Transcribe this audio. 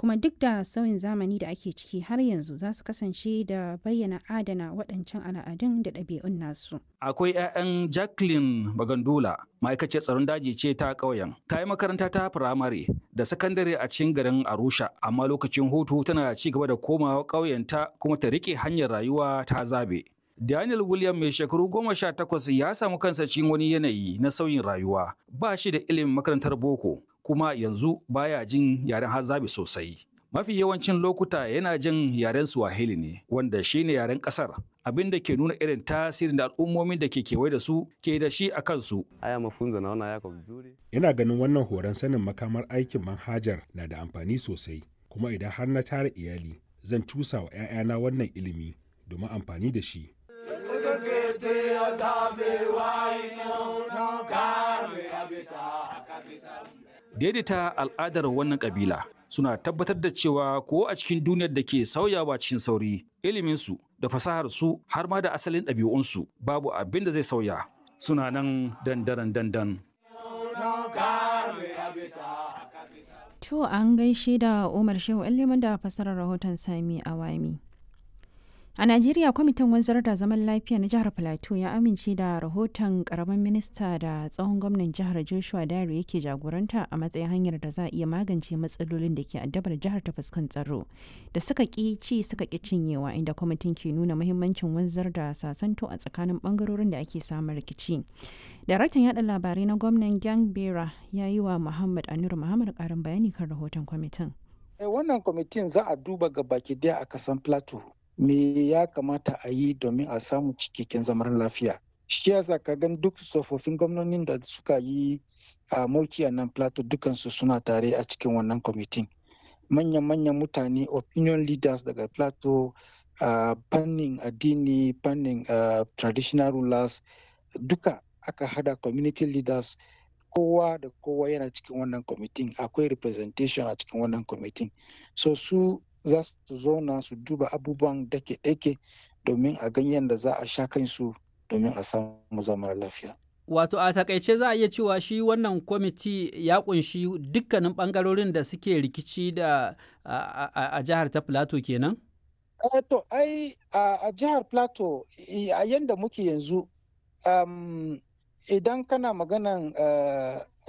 kuma duk da sauyin zamani da ake ciki har yanzu za su kasance da bayyana adana waɗancan al'adun da ɗabi'un nasu. Akwai 'ya'yan Jacqueline Bagandula, ma'aikaciyar tsaron daji ce ta ƙauyen. Ta yi makaranta ta firamare da sakandare a cikin garin Arusha, amma lokacin hutu tana ci gaba da komawa ƙauyenta kuma ta riƙe hanyar rayuwa ta zabe. Daniel William mai shekaru goma sha takwas ya samu kansa cikin wani yanayi na sauyin rayuwa. Ba shi da ilimin makarantar boko, kuma yanzu baya jin yaren hazabi sosai. Mafi yawancin lokuta yana jin yaren Swahili ne, wanda shi ne yaren ƙasar, abin da ke nuna irin tasirin da al'ummomin da ke kewaye da su ke da shi a kansu. Haya mafunzo naona yako vizuri. Ina ganin wannan horon sanin makamar aikin manhajar na da amfani sosai, kuma idan har na tara iyali, zan cusa wa 'ya'yana wannan ilimi domin amfani da shi. Daidaita al'adar wannan kabila suna tabbatar da cewa ko a cikin duniyar da ke sauyawa cikin sauri, iliminsu da fasaharsu har ma da asalin ɗabi'unsu babu abin da zai sauya. Suna nan dandaran dandan. To an gaishe da Umar Shehu liman da fasarar rahoton Sami Awami. A Najeriya kwamitin wanzar da zaman lafiya na jihar Plateau ya amince da rahoton karamin minista da tsohon gwamnan jihar Joshua Dare yake jagoranta a matsayin hanyar da za a iya magance matsalolin da ke addabar jihar ta fuskan tsaro da suka ki ci suka ki cinyewa inda kwamitin ke nuna muhimmancin wanzar da sasanto a tsakanin bangarorin da ake samun rikici. Daraktan yada labarai na gwamnan Gang Bera ya yi wa Muhammad Anur Muhammad karin bayani kan rahoton kwamitin. Wannan kwamitin za a duba ga baki daya a kasan Plateau. me ya kamata a yi domin a samu cikakken zaman lafiya shi yasa ka gan duk tsofaffin gwamnonin da suka yi a mulki a nan plateau dukansu suna tare a cikin wannan kwamitin manyan-manyan mutane opinion leaders daga plateau uh, fannin addini fannin uh, traditional rulers duka aka hada community leaders kowa da kowa yana cikin wannan kwamitin akwai representation a cikin wannan kwamitin so su za su zauna su duba abubuwan dake-dake domin a ganyen da za a sha kansu domin a samu zaman lafiya. Wato a takaice za a iya cewa shi wannan kwamiti ya kunshi dukkanin bangarorin da suke rikici da a jihar ta Plateau kenan? to ai a jihar Plateau a yanda muke yanzu idan kana maganan